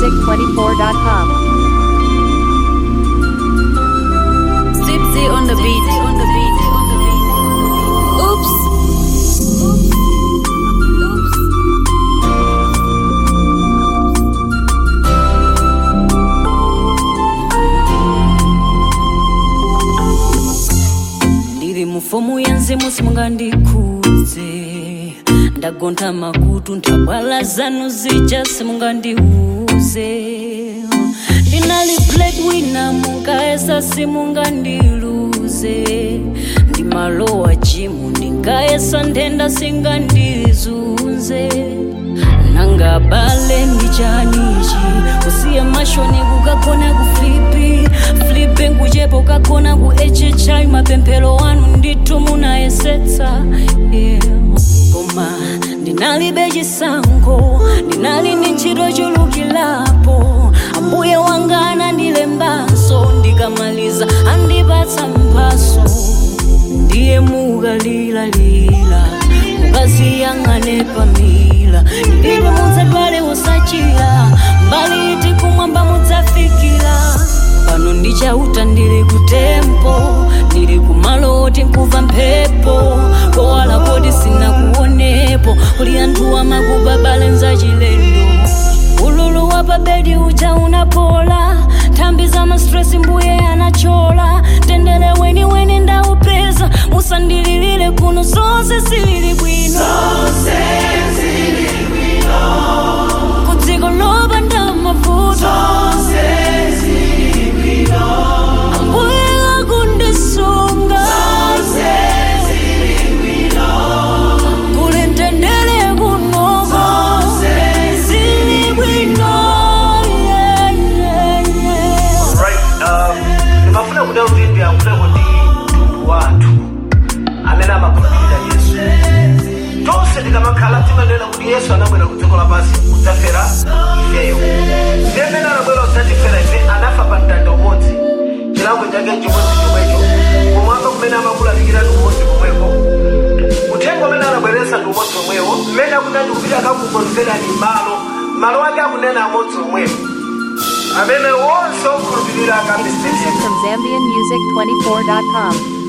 zambianmusic24.com. Zipsy on the beat. On the beat. On the beat. Oops. ndiri mufomu yenzimu simungandikudze ndagonta makutu ntabwala zanu zija simungandiuze ndinali bladwina munkaesa simungandiluze ndimalowa jimu ndinkaesa ndenda singandizunze nanga bale ndichanichi kusiya mashoni kukagona kuflipi flipi nkuchepo kagona ku hhi mapemphero anu ndithu munayesetsa yeah. koma ndinalibe chisankho ndinali ndi ntchito chulukilapo ambuye wanga anandilembanso ndikamaliza andipatsa mphaso ndiye mukalilalila mukaziyang'ane pamila ndipo mudzadwale usachira mbali iti kumwamba mudzafikira pano ndichauta ndili kutempo ndili kumalo oti nkuva mphepo kowala kodi sinakuonepo kuli anthu amakubabale nzachilendo ululu wa pabedi uja unapola nthambi za mastresi mbuye anachola tendere weni weni ndaupeza musandililire kuno zonse zili bwino kudziko lopanda mavuto ambuye akundisunga kuli mtendere kunoko zili bwino yeah, yeah, yeah. Right, um, ndimafuna kuda kuti ndiyankhuleko ndi mtundu wathu amene amakhulupirira yesu tonse tikamakhala timanena kuti yesu anabwera ku dziko lapansi kudzafera ifeyo ndi amene anabwera kudzatifera ife anafa pa mtanda umodzi chilango chake chimodzi chomwecho kumwamba kumene amakulalikira ndi umodzi komweko uthenga umene anabweretsa ndi umodzi omwewo mmene akunena kuti akakukonzerani malo malo ake akunena amodzi omwewo amene wonse okhulupirira Exclusive akambisirira from zambianmusic24.com.